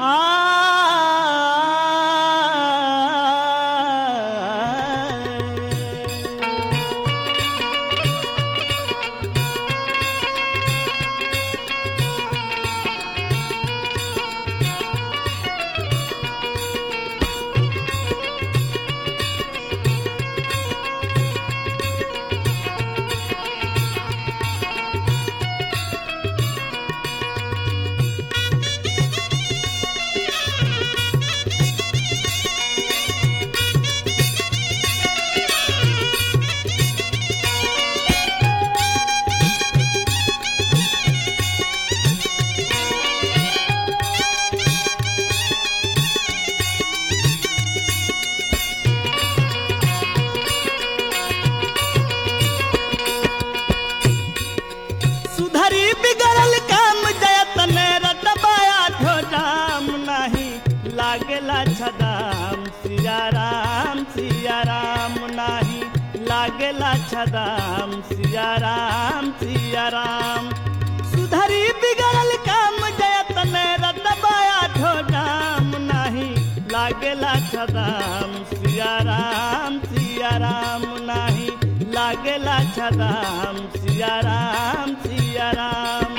सुधरी बिगड़ल काम जयतन रटबाया ठोडाम नाही लागेला छदाम सिया राम सिया राम नाही लागेला छदाम सिया राम सिया राम सुधरी बिगड़ल काम जयतन रटबाया ठोडाम नाही लागेला छदाम सिया राम सिया राम नाही लागेला छदाम सिया राम सिया राम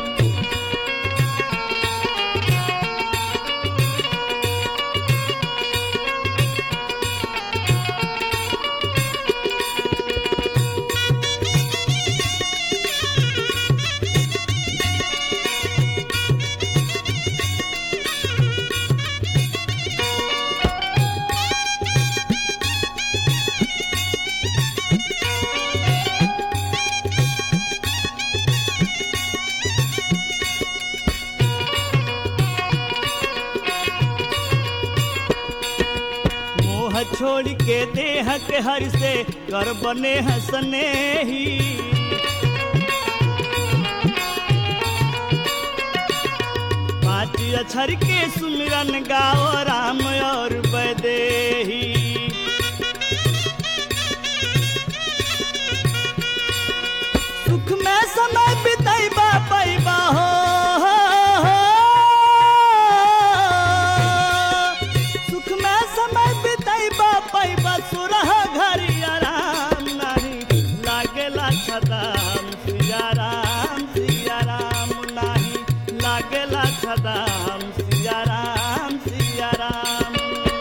मोह छोड़ के देह के हर से कर बने हसने ही पाँच अक्षर के सुमिरन गाओ राम और बदेही सुख में समय बितैबा पैबा हो, हो, हो। सुख में समय बितैबा पैबा सुरह घरी आराम नाही लागेला छदाम सिया राम सिया राम नाही लागेला छदाम सिया राम सिया राम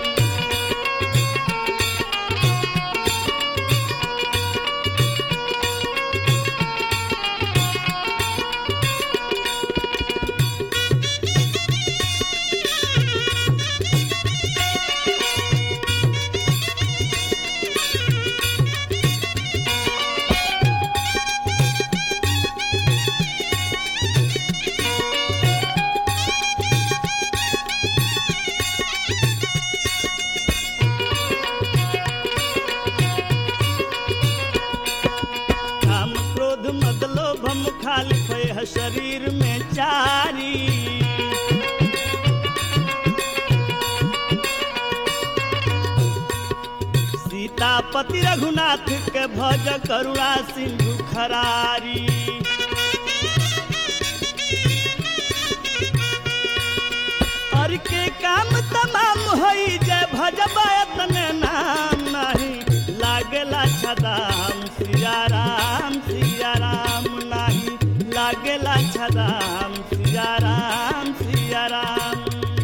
काम क्रोध मद लोभ खाली है शरीर में चारी सीतापति रघुनाथ के भज करुणा सिंधु खरारी और के काम तमाम होई जय भजबयतन नाम नाही लागेला छदाम सिया राम सिया राम नाही लागेला छदाम सिया राम सिया राम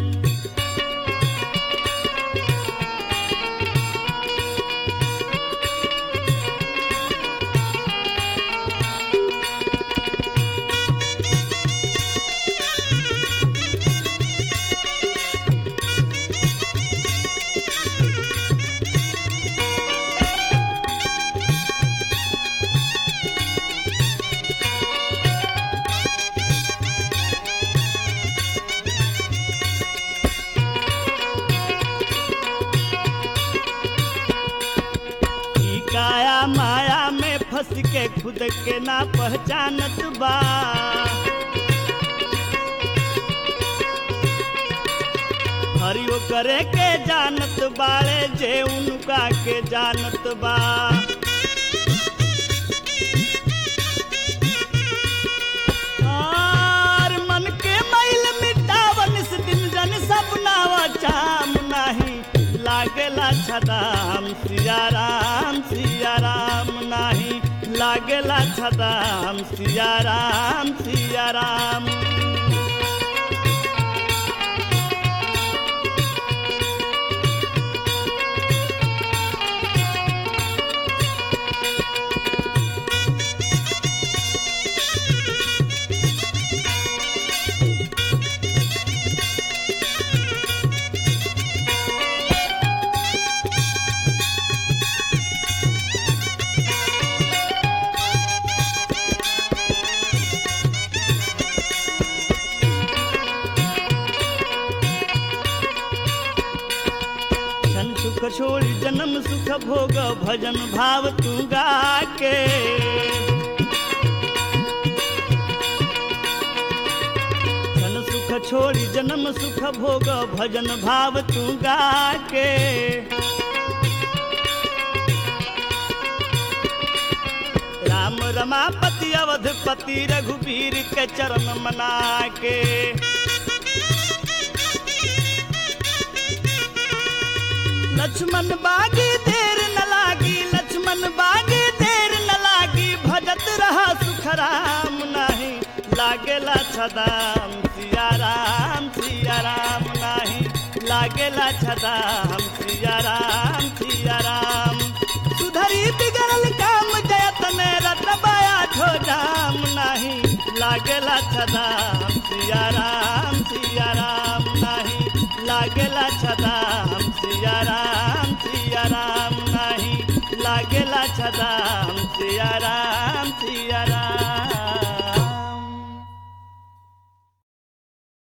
ई काया माया में फंस के खुद के ना पहचानत बा हरियो करे के जानत बाड़े जे उनका के जानत बा और मन के मैल मिटावन इस दिन जन छदाम सिया राम सिया राम नाही लागेला छदाम सिया राम सिया राम क्षण सुख छोड़ी जन्म सुख भोग भजन भाव तू गा के क्षण सुख छोड़ी जन्म सुख भोग भजन भाव तू गा के राम रमापति अवधपति रघुवीर के चरण मना के लक्ष्मण बागी देर न लागी लक्ष्मण बागी देर न लागी भजत रहा सुख राम नाही लागेला छदाम सिया राम सिया राम नाही लागेला छदाम सिया राम सिया राम सुधरी बिगड़ल काम जयतन रतबाया ठो जाम नाही लागेला छदाम सिया राम सिया राम नाही लागेला छदाम